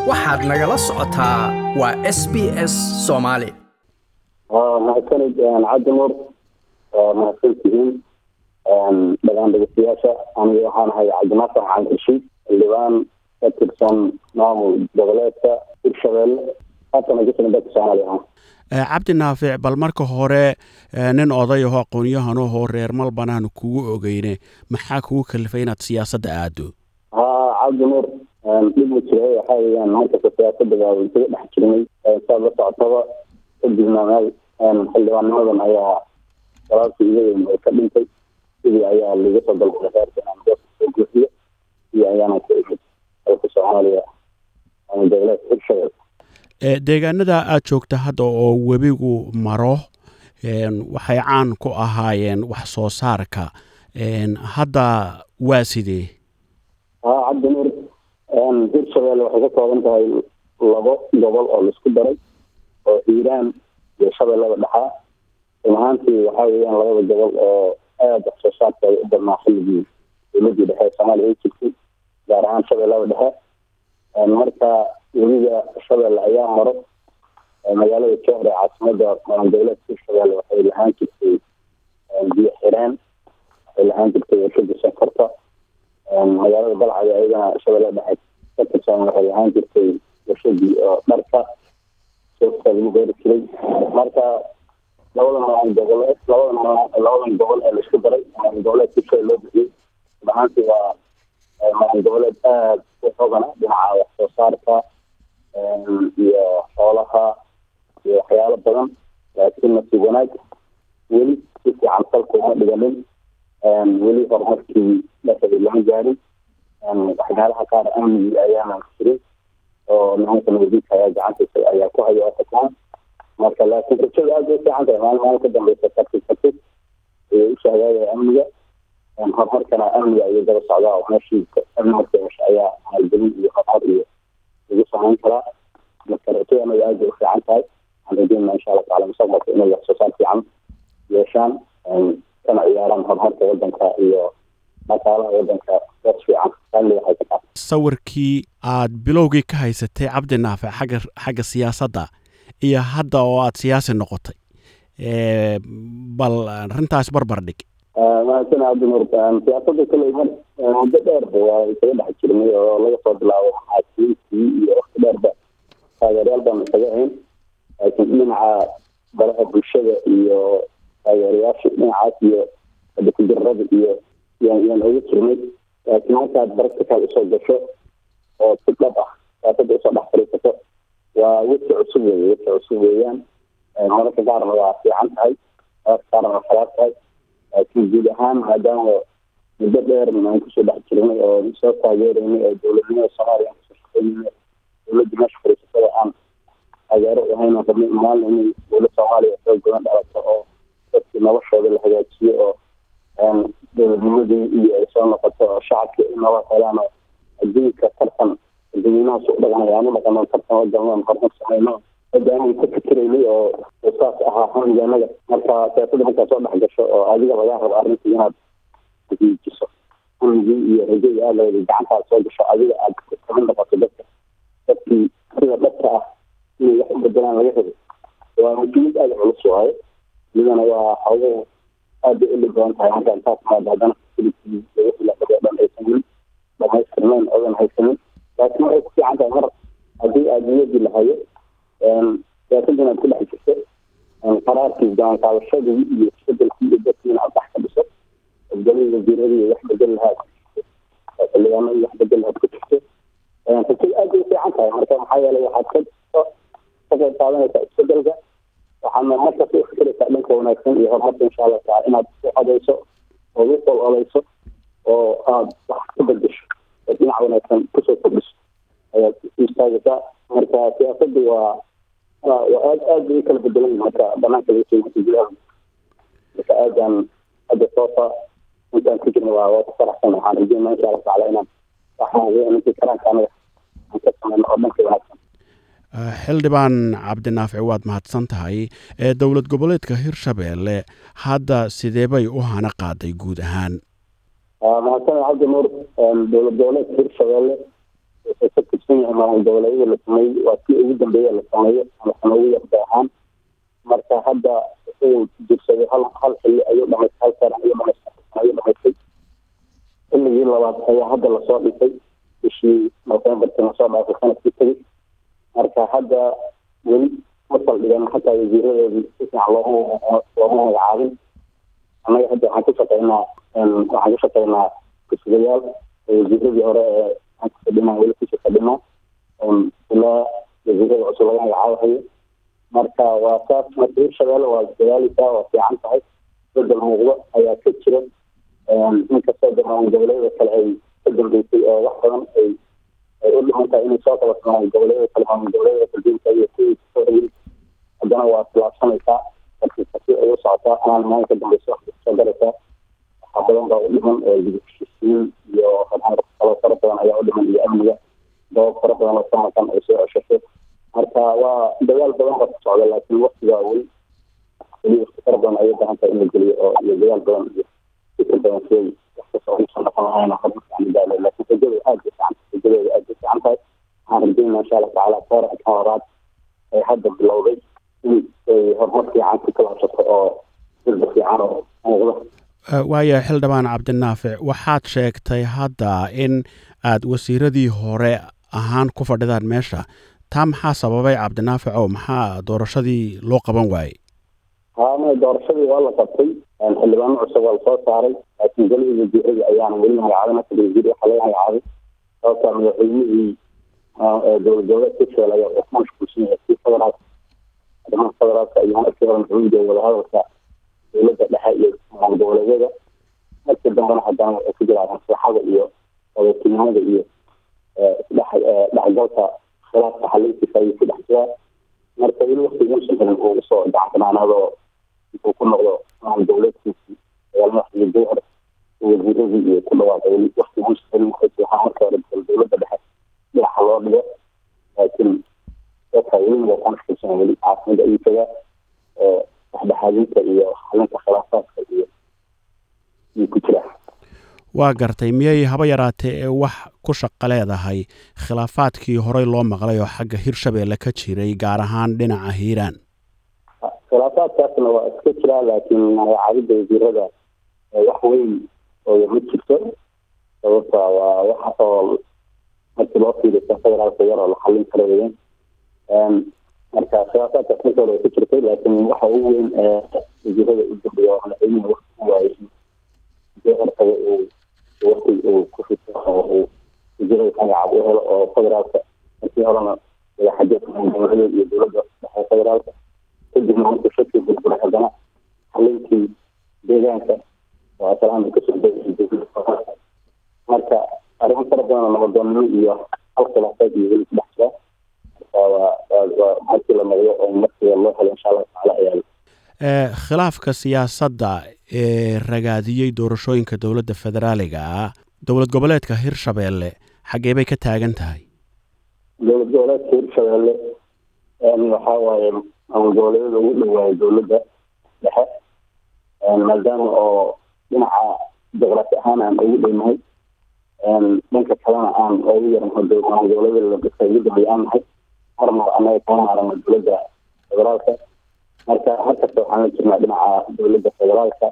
waxaad nagala socotaa waa s b s soomaali mahadsanid cabdi nuur mahadsantihiin dhagaan dhegeystayaasha aniga waxaan ahay cabdinaasan xaan rashiid xildhibaan ka tirsan maamul goboleedka hirshabeelle haatana kusana dalka soomaaliya cabdi naafic bal marka hore nin oday aho aqoon-yahanahoo reer malbanaan kugu ogeyne maxaa kugu kalifay inaad siyaasadda aado ha cabdi nuur dhib ma jira waxa weyaan markasta siyaasada baa isaga dhex jirnay saad la socotaba kadibna meel xildhibaannimadan ayaa walaalkii iga weyn oo ka dhintay sidii ayaa laga soo dalbaday reerka inaan goobka soo guuxiyo iyo ayaana ku imid dalka soomaaliya ama dowleedka hirshabelle deegaanada aada joogta hadda oo webigu maro waxay caan ku ahaayeen wax soo saarka hadda waa sidee ha cabdi nuur hirshabelle waxay ka kooban tahay labo gobol oo laisku daray oo hiiraan iyo shabeellada dhexaa run ahaantii waxaa weeyaan labada gobol oo aada wax soo saarkooda u badnaa xilligii dowladii dhexe ee soomaaliya ay jirtay gaar ahaan shabeellada dhexe marka weliga shabeelle ayaa maro magaalada jowhar ee caasimada dowleedka hirshabelle waxay lahaan jirtay biyo xireen waxay lahaan jirtay warshada sonkorta magaalada balcada ayadana shabeelle dhexe ka tirsan waxay lahaan jirtay warshadii oo dharka soofka lagu beeri jiray marka labada maamul goboleed labada labadan gobol ee laisku daray maamul goboleed hirshabelle loo bixiyey ahaantii waa maamul goboleed aada u xogana dhinaca wax soo saarka iyo xoolaha iyo waxyaalo badan laakiin nasiib wanaag weli si fiican salka uma dhiganin weli horumarkii dhexeeda lama gaarin waxyaalaha qaar amnigii ayaana jirin oo nimanka nabadiidka ayaa gacantisa ayaa ku haya otakaan marka laakiin rajada aada bay fiican tahay maalin maalin ka dambeysa tartib tartib ayay u shaagaagaya amniga horumarkana amniga ayay daba socdaa oo meeshii amni marka hesha ayaa maalgelin iyo horumar iyo lagu samayn karaa marka rajada anaga aada bay u fiican tahay waxaan rajeynaa insha allah tacala mustaqbalka inay wax soo saar fiican yeeshaan kana ciyaaraan horumarka wadanka iyo dhaqaalaha wadanka doos fiican amniga waxay ka tahay sawirkii aad bilowgii ka haysatay cabdi naafic xagga xagga siyaasadda iyo hadda oo aada siyaasi noqotay bal arrintaas barbar dhig mahadsan cabdi nuur siyaasada kale muddo dheerba waa isaga dhex jirnay oo laga soo bilaabo xaasiintii iyo wakti dheerba taageeryaal baan isaga ahayn laakiin dhinaca baraha bulshada iyo taageerayaasha dhinacaas iyo kudirada iyo yaan oga jirnay laakiin markaad baractical usoo gasho oo si dhab ah siyaasada usoo dhex fariisato waa weji cusub wey weji cusub weeyaan mararka qaarna waa fiican tahay mararka qaarna waa khalaad tahay laakiin guud ahaan maadaama muddo dheer aan kusoo dhex jirnay oo soo taageeraynay oo dowladnimada soomaaliya aan kusoo shaqeynay dowladda meesha fariisatada aan taageero u ahayn rabnay maalin inay dowlad soomaaliya xoog badan dhalato oo dadkii noloshooda la hagaajiyo oo dowladnimadii iyo ay soo noqoto oo shacabka ay nabad helaan oo adduunka tartan dadweynahaas u dhaqanaya aan u dhaqano tartan wadan horumar sameyno hogaamiga ka fikiraynay oo saas ahaa hamigaanaga marka siyaasadda markaa soo dhex gasho oo adiga lagaa rabo arrintii inaad hagiijiso hamigii iyo rajada aad lawada gacantaad soo gasho adiga aad kamid noqoto dadka dadkii sida dhabka ah inay wax u bedelaan laga rabo waa mas-uuliyad aada culus waayo iyadana waa xoogo aad bay uli badan tahay marka intaas maada haddana filikii laga filaqado dhan aysanin dhamaystirnayn odan haysanin laakiin waxay ku fiican tahay mar haddii aada niyadii lahayo siyaasadda inaad ku dhex jirto qaraarkii gaanqaadashadii iyo isbedelkii iyo dadkii inaad dhex ka dhiso hoggaamii wasiiradii wax bedel lahaad xildhibaanadii wax bedel lahaad ku jirto rajada aad bay u fiican tahay marka maxaa yeelay waxaad ka ka qayb qaadanaysaa isbedelka waxaadna markas u fikiraysaa dhanka wanaagsan iyo horumarka insha allah taala inaad u codayso oo u qol odayso oo aad wax ka bedesho oo dhinac wanaagsan kusoo kordhiso ayaad istaagaysaa marka siyaasadda waa aad aad bay u kala bedelan marka banaanka laga soo gudaha marka aadaan hadda soofa intaan ku jirna waa waa ku faraxsan waxaan rajeynaa insha allah taala inaan waxaan intii karaanka anaga aan ka sameyno oo dhanka wanaagsan xildhibaan cabdinaafic waad mahadsan tahay ee dowlad goboleedka hirshabeelle hadda sidee bay u hana qaaday guud ahaan mahadsan cabdi nuur dowlad goboleedka hirshabeelle wuxuu ka tirsan yahay maamul goboleedyada la sameeyey waa kii ugu dambeeya la sameeyo ama sanogu yarda ahaan marka hadda wuxuu jirsaday hal hal xilli ayuu dhamaystay hal sano ayuu dhamaystay ayuu dhamaystay xilligii labaad ayaa hadda lasoo dhisay bishii novemberkii lasoo dhaafay sanadkii tegey marka hadda weli ma saldhigan xataa wasiiradoodii si fiican looma looma magacaabin annaga hadda waxaan ku shaqeynaa waxaan ku shaqeynaa kusugayaal wasiiradii hore ee aan ku fadhinaa weli kusii fadhinaa ilaa wasiirada cusub laga magacaabahayo marka waa saas marka hirshabeelle waa dadaaleysaa waa fiican tahay bedel muuqdo ayaa ka jira inkastoo de maamul goboleedyada kale ay ka dambeysay oo wax badan ay ay u dhiman tahay inay soo qabato maamul goboleedyada kale maamul goboleedyada kaldiinka iyo kuwii kasoo hayay haddana waa tilaabsanaysaa markii kasi ay u socotaa anaan maalin ka dambeysa wax kasoo garaysaa waxaa badan baa u dhiman gudubheshiisiin iyo horumar kalo fara badan ayaa u dhiman iyo amniga dabab fara badan oo samakan ay soo ceshashay marka waa dagaal badan baa ku socda laakiin waktigaa weli weli waqti fara badan ayay bahan tahay in la geliyo oo iyo dagaal badan iyo fikir badan siday wax kasoo usan dhaqan lahayn horumar fiican gaalo laakiin rajada aad bay fiican rajadeeda aad bay fiican tahay waxaan rajeynaa insha allah tacaala koor ka horaad ay hadda bilowday in ay horumar fiican ku kalaabsato oo sirda fiican oo muuqda waayo xildhibaan cabdinaafic waxaad sheegtay hadda in aad wasiiradii hore ahaan ku fadhidaan meesha taa maxaa sababay cabdinaafic oo maxaa doorashadii loo qaban waayey haama doorashadii waa la qabtay xildhibaano cusub waa lasoo saaray laakiin golihii wasiiradii ayaana weli magacaabin hata wasiir waxaa laga magacaabay sababtaa madaxweynihii dowlad goboleed ka sheelaya oo ku mashquulsan yahay si federaal arrimaha federaalka iyo markii hore maxamuud ee wadahadalka dowladda dhexe iyo maamul goboleedyada markii dambena haddana waxay ku jiraan maslaxada iyo wadatinimada iyo isdhex dhexgalka khilaafka xalintiisa ayuu ku dhex jiraa marka weli wakti uusan helin uu usoo gacanbanaanaadoo intuu ku noqdo maamul goboleedkiisii dagaalmadaxdii jowhar wasiiradii iyo ku dhawaaqay weli wakti uusan helin waxaa marka hore dowladda dhexe dhinaca loo dhigo laakiin dadka weli waa ku mashquulsan weli caasimada ayuu tagaa dhexdhexaadinta iyo xalinta khilaafaadka iyo ayuu ku jiraa waa gartay miyay haba yaraatee ee wax ku shaqo leedahay khilaafaadkii horey loo maqlay oo xagga hirshabeelle ka jiray gaar ahaan dhinaca hiiraan khilaafaadkaasna waa iska jiraa laakiin magacaabidda wasiirada wax weyn oo ma jirto sababta waa wax oo markii loo fiiriyo federaalka yar oo la xallin karo weyan marka khilaafaadkaas marka hore way ka jirtay laakiin waxa ugu weyn ee wasiirada u dambeeya waa madaxweynuhu wakti ku waayay hortaga uu wakti uu ku fito oo uu wasiirada magacaab u helo oo federaalka markii horena madaxajeedka dowladeed iyo dowladda dhexe federaalka kadibna markuu shaki burburay haddana xalinkii deegaanka oo asalaam kasoo degay marka arrimo fara badan oo nabadoonnimo iyo hal khilaafaad iyo weli ku dhex jira waa markii la noqdo oo markiiba loo helo insha allahu tacaala ayaa khilaafka siyaasadda ee ragaadiyey doorashooyinka dowladda federaaliga ah dowlad goboleedka hirshabeelle xaggee bay ka taagan tahay dowlad goboleedka hirshabeelle waxaa waaye maamul goboleedyada ugu dhawaayo dowladda dhexe maadaama oo dhinaca juqraafi ahaan aan ugu dhownahay dhanka kalena aan ugu yarnahay maamul goboleedyada la dhisa ugu dambeey aan nahay marmar annaga kama maarano dowladda federaalka marka halkasta waxaan la jirnaa dhinaca dowladda federaalka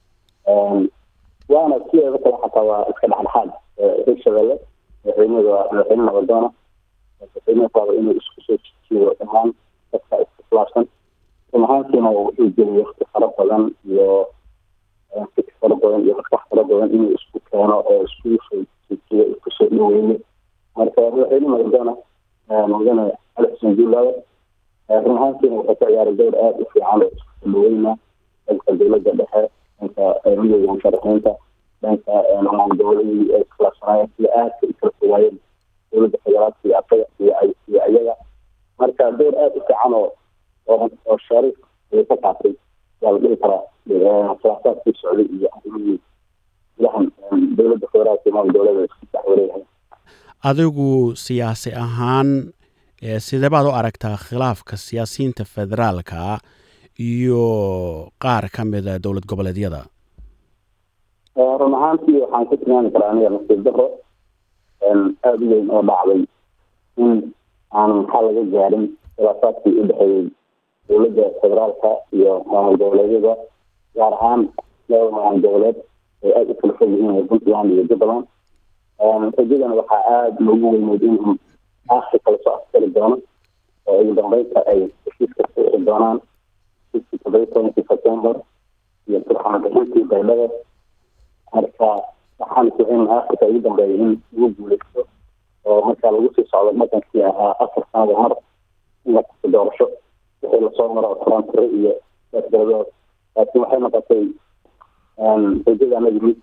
waana sideeda kale xataa waa iska dhexdhexaad hirshabeelle madaxweynada waa madaxweyne nabadoona madaxweyne raba inuu isku soo jijiyo dhammaan dadka iskhilaafsan run ahaantiina wuxuu geliyay wakti fara badan iyo fikir fara badan iyo maskax fara badan inuu isku keeno oo isku soo jijiyo isku soo dhaweeyo marka madaxweyne nabadoona mudane ali xuseen juulaada run ahaantiina wuxuu ka ciyaaray dowr aada u fiican oo isku dhaweyna dhanka dowladda dhexe dhanka midooda musharaxiinta dhanka maamul goboleedii ay iskhilaafsanaayeen sida aadka u kala fogaayeen dowladda federaalka iyo asaga iyo iyo ayaga marka dowr aada u fiican oo oo shariif ayay ka qaatay waa la dhihi karaa khilaafaadkii socday iyo arrimihii ilahan dowladda federaalka iyo maamul goboleeda isku dhex wareegahay adigu siyaasi ahaan sidee baad u aragtaa khilaafka siyaasiyiinta federaalka iyo qaar ka mida dowlad goboleedyada run ahaantii waxaan ku tilmaami karaa aniga nasiib daro aada u weyn oo dhacday in aan maxaa laga gaarin khilaafaadkii u dhexeeyey dowladda federaalka iyo maamul goboleedyada gaar ahaan laba maamul goboleed ay aada u kala fog yihiin puntland iyo jubbaland rajadana waxaa aada loogu weyneyd in aakri kala soo askari doono oo ugu dambeynta ay heshiiska sixi doonaan heshiiskii todoba tobankii september iyo turxaan bixintii baydhada marka waxaan kucin afrika ugu dambeeya in lagu guuleysto oo markaa lagu sii socdo dhaqankii ahaa afar sanada mar in la kasto doorasho wixii lasoo maro trantire iyo gaasgaladood laakiin waxay noqotay rajada anagi mid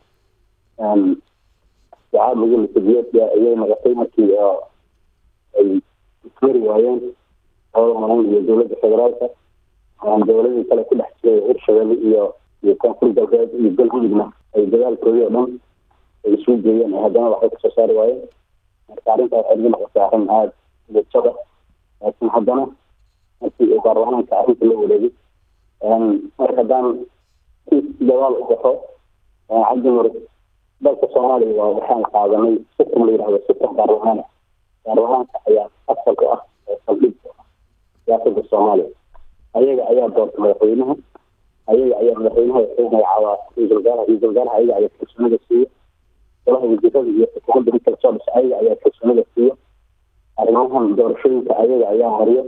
sacaad lagu lisabiyeedka ayay noqotay markii ay ismari waayeen labada maamul iyo dowladda federaalka dowladii kale ku dhex jiray hirshabelle iyo iyo koonfur galbeed iyo galmudugna ay dagaalkoodii oo dhan ay isugu geeyeen haddana waxay kasoo saari waayeen marka arrintaa waxay igu noqotay arrin aada dejada laakiin haddana markii uu baarlamaanka arrinta la wareegay marka haddaan si dagaal u baxo cabdimar dalka soomaaliya waa waxaan qaadanay sistem la yidhahdo sistem baarlamaana baarlamaanka ayaa asal u ah oo saldhig u ah siyaasada soomaaliya ayaga ayaa doorta madaxweynaha ayaga ayaa madaxweynaha wuxuu magacaabaa ra-iisul wasaaraha ra-iisul wasaaraha ayaga ayaa kalsoonida siiya golaha wasiirada iyo xukuumadda mid kala soo dhisa ayaga ayaa kalsoonida siiya arrimahan doorashooyinka ayaga ayaa mariyo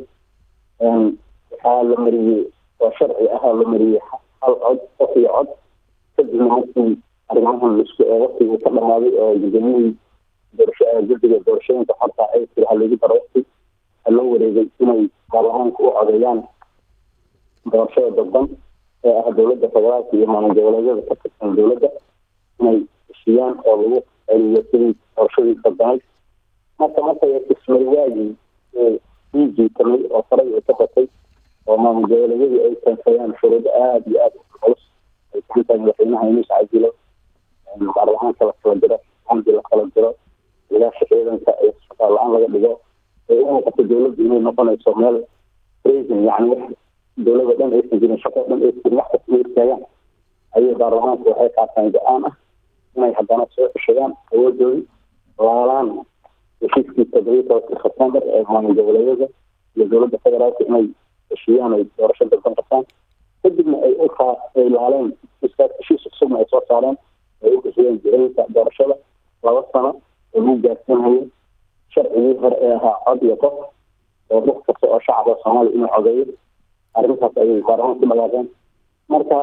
waxaa la mariyey oo sharci ahaa la mariyey hal cod qof iyo cod kadibna markii arrimahan laisku waqtigii ka dhamaaday oo gudoomiyihii doorasho guddiga doorashooyinka xorta ay tiri ha lagu daro waqti waxaa loo wareegay inay baarlamaanka u codeeyaan doorashada dadban ee ah dowladda federaalka iyo maamul goboleedyada ka tirsan dowladda inay heshiiyaan oo lagu celiyo sidii doorashadii dadbanayd marka markay ismay waagii sii jiitamay oo faray ay ka batay oo maamul goboleedyadii ay keensadeen shuruudo aada iyo aada u culus ay kamid tahay madaxweynaha inuu iscajilo baarlamaanka la kala diro xamdi la kala diro ilaasha ciidanka ee shaqaa la-aan laga dhigo ay u muuqato dowladdu inay noqonayso meel raising yani wax dowlada dhan aysan jirin shaqo dhan aysan jirin wax kasta istaagaan ayay baarlamaanku waxay qaataan go-aan ah inay haddana soo ceshadaan awoodoodii laalaan heshiiskii toddobiyi tobanka sebtembar ee maamul goboleedyada iyo dowladda federaalka inay heshiiyaan ay doorasho dalban qabtaan kadibna ay ukaa ay laaleen heshiiskaas heshiis cusubna ay soo saareen ay u bixiyeen jicinta doorashada laba sano oo lagu gaarsiinhayo sharcigii hore ee ahaa cod iyo qof oo dad kasta oo shacabka soomaaliya inuu codeeyo arrintaas ayay baarlamaan ku dhagaaqeen marka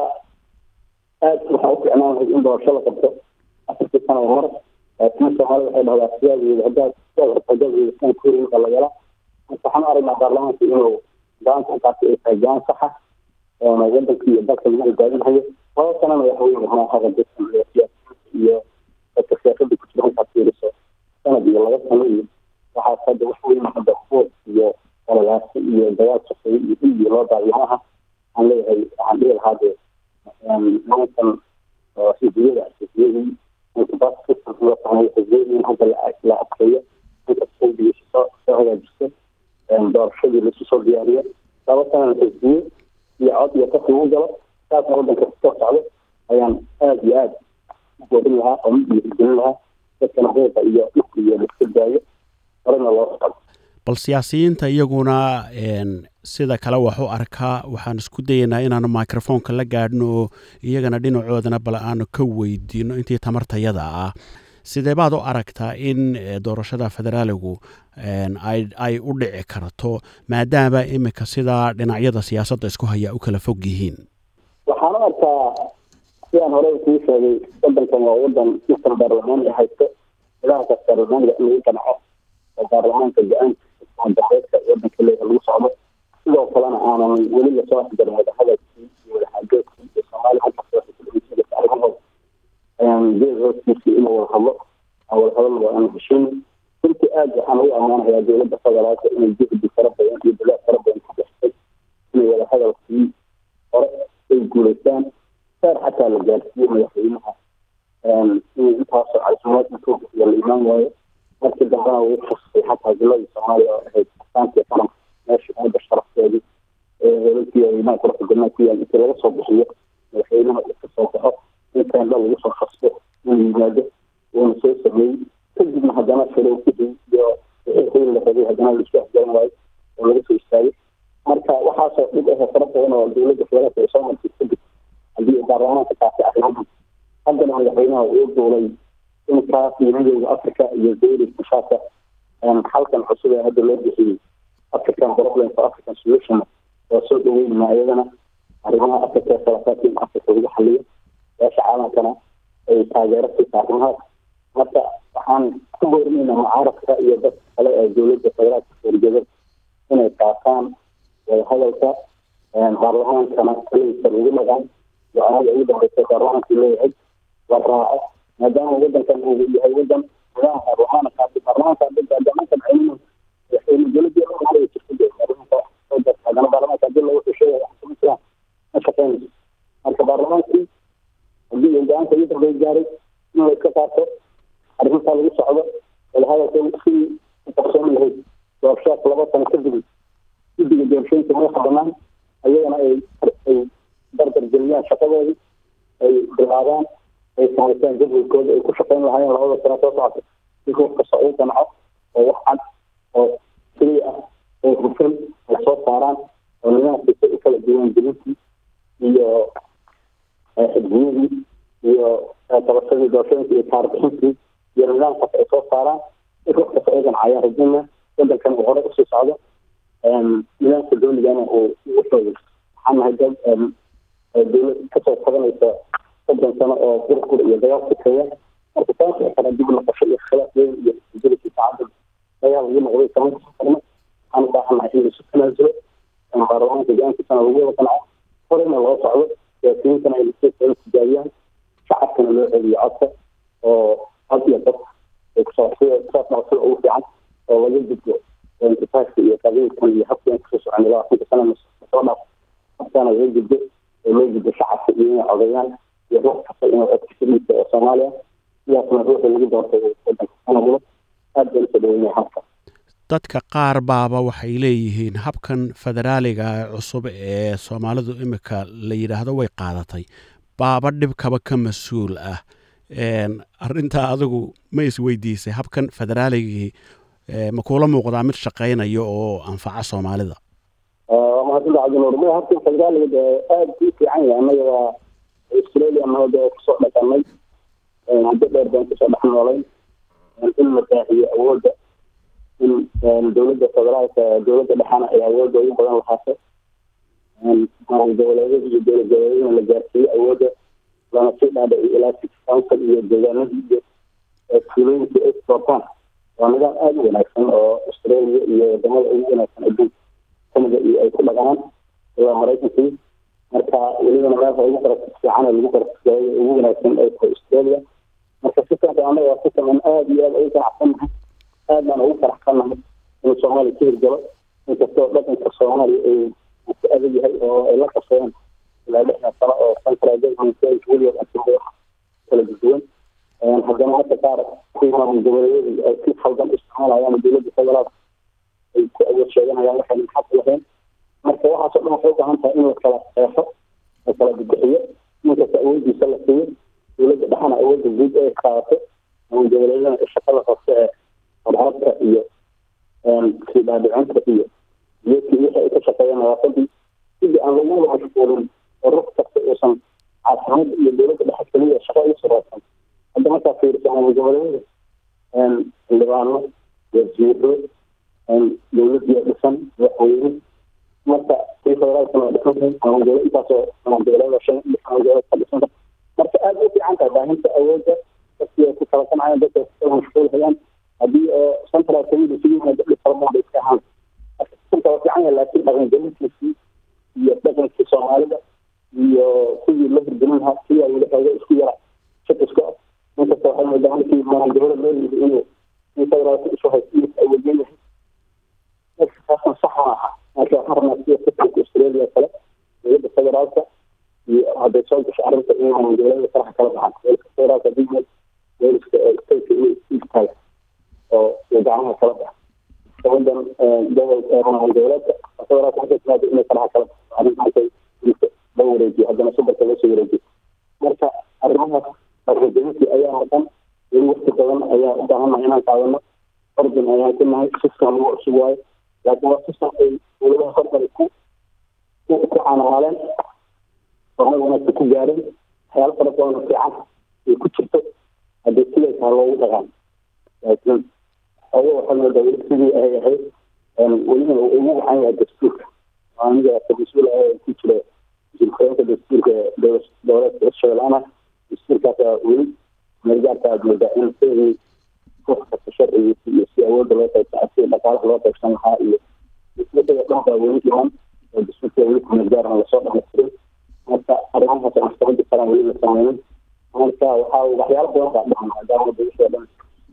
aad waxaa u ficnaan lahayd in doorasho la qabto afartii sano oo mar laakiin soomaalida waxay dhahdaa siyaadeeda haddaad hadaad san kurinka la yala marka waxaan aragnaa baarlamaanka inuu go-aanka intaasi ay tahay go-aan saxa oona wadanka iyo dalka lagu hogaaminhayo laba sanana waxa weye maahaga dadkan iyo siyaasiyiinta iyo dadka siyaasada ku jira intaad fiiriso sanad iyo laba sano iyo waxaas hadda wax weyn hadda food iyo ololaasi iyo dagaal safay iyo xilligii loo daayamaha aan leeyahay waxaan dhihi lahaa dee nimankan xisbiyada xisbiyadii intibaas system loo sameeyo xisbiyadii in hadda la adkeeyo inta xisbigiisa soo soo hagaajisto doorashadii laisu soo diyaariyo laba sanana xisbiye iyo cod iyo qof lagu galo saasna wadanka kasoo socdo ayaan aada iyo aada u boodin lahaa oo mid dhiirigelin lahaa dadkana buuqa iyo dhulka iyo laiska daayo horena loo socdo bal siyaasiyiinta iyaguna sida kale wax u arkaa waxaan isku dayaynaa inaanu microfoonka la gaadhno oo iyagana dhinacoodana bal aanu ka weydiino intii tamartayada ah sidee baad u aragtaa in doorashada federaaligu ay u dhici karto maadaama imika sidaa dhinacyada siyaasadda isku haya u kala fog yihiin waxaan u arkaa sidaan horey kuu sheegay wadankan waa wadan sistem baarlamaan ay haysto nidaamkaas baarlamaaniga in lagu qanaco oo baarlamaanka go-aanka daxeedka wadanka leeyahay lagu socdo sidoo kalena aanan weli lasoo afgarin wadahadalkii iyo wadaxaajoodkii iyo soomaaliya halkaas waxay ku dhegeysanaysa arrimahooda geed hoostiisii inuu wada hadlo aan wada hadalna waa aanu heshiin runtii aad waxaan ugu ammaanayaa dowladda federaalka inay juhdi fara badan iyo dadaal fara badan ku bixisay inay wada hadalkii hore ay guulaystaan saar xataa la gaarsiiyo madaxweynaha inuu intaasoo casimaad intuu bixiyo la imaan waayo markii dambena wuu fustay xataa jiladii soomaaliya oo ahayd astaantii qaranka meesha ummadda sharafteedii eeolkii weynaha quruxda galnaa ku yaal intii laga soo bixiyo madaxweynaha uu kasoo baxo in teendha lagu soo fasto inuu yimaado uuna soo sameeyey kadibna haddana shiro oo dowladda federaalka ay soo martay kadib haddii baarlamaanka taasi arrimahan haddana madaxweynaha uu duulay in kaas iyo midowda africa iyo dowlad kushaasa halkan cusub ee hadda loo bixiyey african problem for african solution waa soo dhaweynaa iyadana arrimaha africa ee khilaafaadka in africa lagu xaliyo beesha caalamkana ay taageero siisa arrimahaas marka waxaan ku boorinaynaa mucaaradka iyo dadka kale ee dowladda federaalka horjeeda inay qaataan wadahadalka baarlamaankana kaliisa lagu dhagaan go-aanada ugu dambeysay baarlamaanku leeyahay la raaco maadaama wadankan uu yahay wadan nidaam baarlamaana kaasi baarlamaanka baarlamaankan aynu madaxweyne dowladii hore jirta baarlamaanka haddana baarlamaanka hadii lagu xusheeya ma shaqeynayso marka baarlamaankii haddii uu go-aanka ugu dambeey gaaray in la iska qaato arrintaa lagu socdo wadahadalka sidii u qabsoon lahayd doorashaas laba sano kadib guddiga doorashooyinka madaxa banaan ayagana ay ay dardar geliyaan shaqadoodii ay bilaabaan ay samaystaan jadwalkooda ay ku shaqeyn lahaayeen labada sano soo socota si ruux kasta uu ganco oo wax cad oo keliya ah oo hufan ay soo saaraan oo nidaamkiisa u kala duwan gelintii iyo xidgiyadii iyo qabashadii doorashooyinka iyo taarbixintii iyo nidaamkaas ay soo saaraan si ruux kasta uu ganco ayaa rajayna wadankan uu hore usii socdo nidaamka dowligana uu ugu xoogo waxaan nahay dad dowlad kasoo tabanaysa soddon sano oo burqur iyo dagaal sokeeya marka taasi kale dib noqosho iyo khilaaf weyn iyo isbeddelkii saacadda dagaal lagu noqday kama kasoo tagno waxaan u baahannahay in laisu tanaasulo baarlamaanka go-aankiisana lagu wada qanco horena loo socdo siyaasiyiintana ay lasiisaga tijaabiyaan shacabkana loo celiyo codka oo had iyo dad ay kusoo kusoo dhacsada ugu fiican oo laga gudbo intifaaska iyo qabiilkan iyo habka in kusoo soconay labaatanka sana soo dhaaf habkaana laga gudbo oo loo gudbo shacabka iyo inay codayaan iyo ruux kasta inuu codka fidhiisa oo soomaaliya sidaasna ruuxa lagu doortay wadanka sanagulo aad baan usoo dhaweynaya habka dadka qaar baaba waxay leeyihiin habkan federaaliga cusub ee soomaalidu imika la yidhaahdo way qaadatay baaba dhibkaba ka mas-uul ah arintaa adigu ma isweydiisay habkan federaaligii ma kuula muuqdaa mid shaqaynayo oo anfaca soomaalida waa mahadsantaha cabdinuur ma habkan federaaliga aada u fiican yahay annaga waa australia nabada oo kusoo dhaqanay muddo dheer baan kusoo dhex noolay in la baahiyo awoodda in dowladda federaalka dowladda dhexana ay awoodda ugu badan lahaato goboleedyada iyo dowlad goboleedyadana la gaarsiiyo awoodda lana sii dhaadhaciyo ilaa six council iyo deegaanadii iyo tuulooyinka ay doortaan waa nidaam aada u wanaagsan oo australia iyo wadamada ugu wanaagsan adduunka canada iyo ay ku dhaqaan ilaa maraykankii marka welibana meelka ugu kara fiican lagu kara ugu wanaagsan ay tahay australia marka sisanka anaga waa sisan aan aada iyo aada ugu ganacsannahay aad baan ugu faraxsannahay inuu soomaaliya ka hirgalo inkastoo dhaqanka soomaaliya ay ku adag yahay oo ay la qabsadeen ilaa lixdan sano oo central government weligood asimo wax kala duwan haddana hadda qaar kuwii maamul goboleedyadu ay si khaldan isticmaalayaan dowladda federaalka ay ku awood sheeganayaan waxayna xaq lahayn marka waxaasoo dhan waxay u baahan tahay in la kala qeexo la kala bibixiyo ninkasta awooddiisa la siiyo dowladda dhexana awoodda guud ay qaadato maamul goboleedyadana shaqada hoose ee hormarka iyo sii dhaadhicinta iyo geedkii wixii ay ka shaqeeyeen nadaafadii sidii aan lagu wada mashquulin oo ruux kasta uusan caasimada iyo dowladda dhexe keliya shaqo ugu sareysan hadda markaa fiiriso maamul goboleedyada xildhibaano wasiiro dowladii dhisan madaxweyne marka kii federaalkana waa dhisan tahay maamul goboleed intaasoo maamul goboleed shan maamul goboleed ka dhisan tahay marka aada u fiican tahay baahinta awoodda dadkii ay ku kala qancayaan dadka ku mashquulhayaan haddii oo central community isugu yimaado dhib fara badan bay iska ahaan marka sisanka waa fiican yahay laakiin dhaqangelintiisii iyo dhaqankii soomaalida iyo sidii la hirgelin lahaa sidii weli xooga isku yara shakiska inkasta waxay moodaa markii maamul goboleed loo yimid inuu in federaalka isu haysto inuu awoodin yahay taasna sax ma aha marka waxaan rabnaa sida sisanka australia kale dowladda federaalka iyo hadday soo gasho arrinta in maamul goboleeda faraxa kala baxan weelka federaalka digmed weelka stateka inay istaag oo gacmaha kala baxa gabadan gobol maamul goboleedka federaalka markay timaado inay faraxa kala baxo arrintaasay la wareejiyo haddana subarka loo soo wareejiyo marka arrimahaas argagixisii ayaa maqan weli waqti badan ayaa u baahannahay inaan qaadano ordin ayaan ku nahay system lagu cusub waayo laakiin waa system ay dowladaha hormari ku ku ku caanamaaleen horumar wanaagsan ku gaareen waxyaalo fara badan oo fiican ay ku jirto haddii siday tahay loogu dhaqan laakiin xogo waxaa moodaa weli sidii ay ahayd welina uu ugu waxan yahay dastuurka aniga mas-uul ah ku jira jirkoonka dastuurka dowladda hirshabeellana dastuurkaas weli meelgaarka aad moodaa in sidii ruux kasta sharcigiisa iyo si awoodda loo qaybsan si dhaqaalaha loo qaybsan lahaa iyo isaga dhan baa weli dhiman oo dastuurka weli kumeelgaaran lasoo dhamaystiray marka arrimahaas maxkamadda karan weli la sameynin marka waxaa waxyaalo badan baa dhacan maadaama dowladda dhan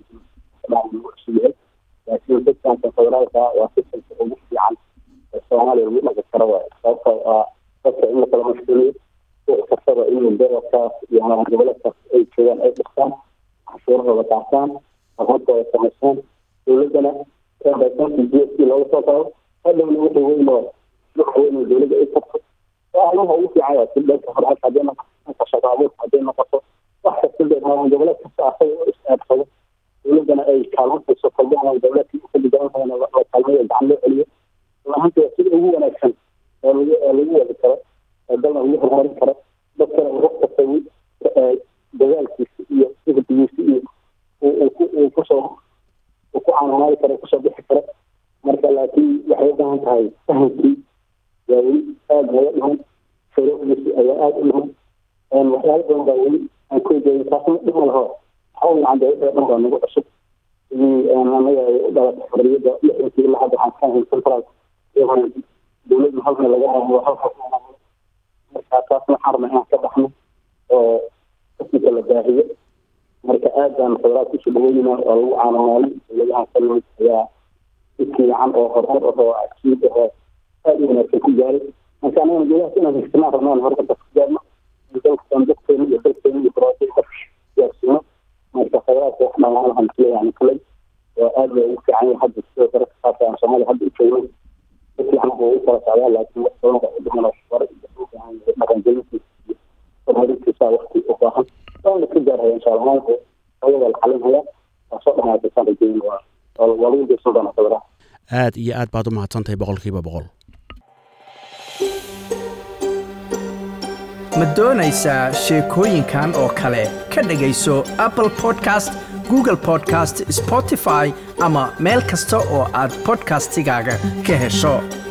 yahay laakiin sistamka federaalka waa sistamka ugu fiican ee soomaaliya lagu dhaqi karo waay sababtoo ah dadka in la kala mashquuliyo ruux kastaba inuu gobolkaas iyo ama goboleedkaas ay joogaan ay dhistaan cashuurahooda qaataan aqoontooda samaystaan dowladdana kaadaysanka g s t looga soo qaado hadhowna wixii weyn oo waxa weyn oo dowladda ay tarto waa arrimaha ugu fiican waa si dhanka horaalka hadday noqoto dhanka shaqo abuurka hadday noqoto wax kasta maamul goboleed kasta asaga u is-eedsado dowladdana ay kaalmantayso kolba ama dowleedkii ukali gaban la kaalmayo gacan loo celiyo lahanti waa sida ugu wanaagsan oo lagu oo lagu wadi karo oo dalna lagu horumarin karo dadkana ruux kasta dadaalkiisa iyo sifdigiisa iyo uu kusoo uu ku caanamaali karo kusoo bixi karo marka laakiin waxay u baahan tahay fahamkii waa weli aada naga dhiman shuruucdiisi ayaa aada u dhiman waxyaalo badan baa weli aan ku egeeyin taasna dhima laho waxaa fiican dowladda dhan baa nagu cusub sidii anaga ay u dhalatay xorriyadda lixdankii ilaa hadda waxaan ka ahayn central dowladna halna laga maamulo halkaas marka taasna waxaan rabnaa inaan ka baxno oo qismika la baahiyo marka aad baan federaal kusoo dhaweynayna oo lagu caanamaalin dowladahan kalmid ayaa si fiican oo horumar ahoo cajiib ahoo aada u wanaagsan ku gaaray marka anagana dowladahaas inaan higsanaan rabnaan horumarka ku gaarno dalkan dadkeena iyo dalkeena iyo barwaaqo gaarsiino marka federaalka wax dhamaan lahan yani kulay oo aad bay ugu fiican yahay hadda sidoo kale kasaasa aan soomaaliya hadda u joogno si fiican buu ugu kala socdaa laakiin wax badan baa u dhiman oo war dhaqangelintiisa iyo horumarintiisa waqti u baahan waana ka gaarhaya insha allah maanta ayada la xalinhaya waa soo dhamaataysan rajeyn waa waa lagu geysan doonaa federaal aad iyo aad baad u mahadsantahay boqolkiiba boqol ma doonaysaa sheekooyinkan oo kale ka dhegayso apple podcast google podcast spotify ama meel kasta oo aad podcastigaaga ka hesho